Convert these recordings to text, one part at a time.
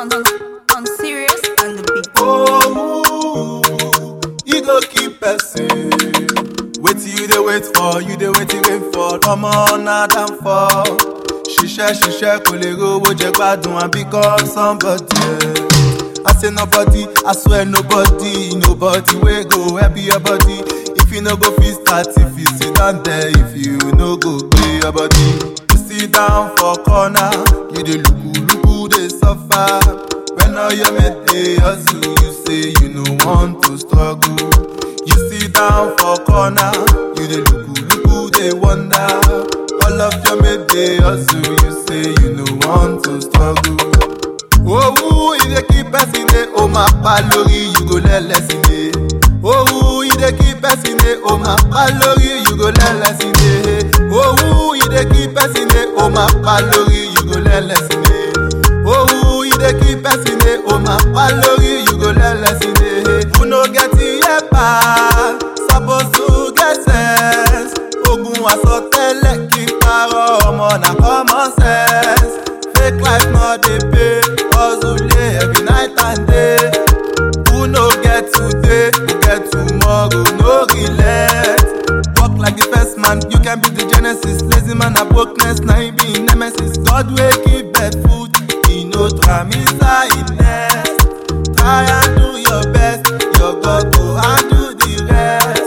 on, on, on serious and the beat. Oh, you go keep person. Wait till you dey wait for, you dey wait wait for. Ọmọ náà dán fọ́. Ṣiṣẹ́ ṣiṣẹ́ kò lè rówó jẹ gbádùn and become somebody. I say nobody, I swear nobody, nobody wey go help your body. If you no go fit start, if you sit down there, if you no go pay your body. You sit down for corner, you dey luku luku dey suffer. When all your mate dey hustle, you say you no want to struggle. You sit down for corner, you dey luku luku dey wonder. All of your mate dey hustle, you say you no want to struggle. Owó ìdè kí pẹ́sìn dé, ó máa pa lórí, you go lẹ́lẹ́sìn dé. Owó ìdè kí pẹ́sìn dé, ó máa pa lórí, you go lẹ́lẹ́sìn dé. Owó ìdè kí pẹ́sìn dé, ó máa pa lórí, you go lẹ́lẹ́sìn dé. Owó ìdè kí pẹ́sìn dé, ó máa pa lórí, you go lẹ́lẹ́sìn dé. Who no get ear pass, suppose to get sense. Ogun àsọtẹ́lẹ̀ kí n parọ́ ọmọ na common sense. Fake life no dey pay, hustle dey every night and day. Who no get today, go get tomorrow, no relent. Work like the first man, you can be the genesis. Lazy man na brokenness, na him be him nemesis. God wey give birth food, he no tram inside nest. Try and do your best, your God go handle the rest.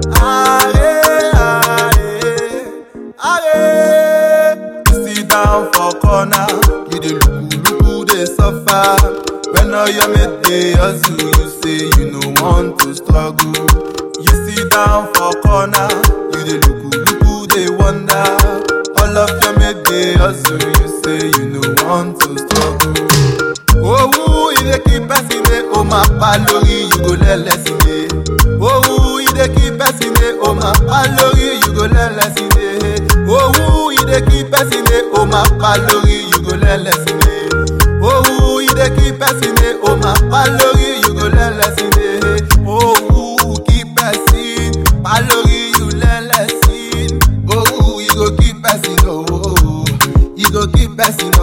Are, are, are. You sit down for corner, you dey luku luku dey suffer. When all your mate dey hustle, you say you no want to struggle. You sit down for corner, you dey luku luku dey wonder. All of your mate dey hustle, you say you no want to struggle. Owó ìdè kí pẹ́sìn dé, ó máa pa lórí, you go lẹ́lẹ́sìn dé. Owó ìdè kí pẹ́sìn dé, ó máa pa lórí, you go lẹ́lẹ́sìn dé. Owó ìdè kí pẹ́sìn dé, ó máa pa lórí, you go lẹ́lẹ́sìn dé. Owó ìdè kí pẹ́sìn dé, ó máa pa lórí, you go lẹ́lẹ́sìn dé. Owó kí pẹ́sìn pa lórí, you lẹ́lẹ́sìn. Owó you go keep person, oh, you go keep person,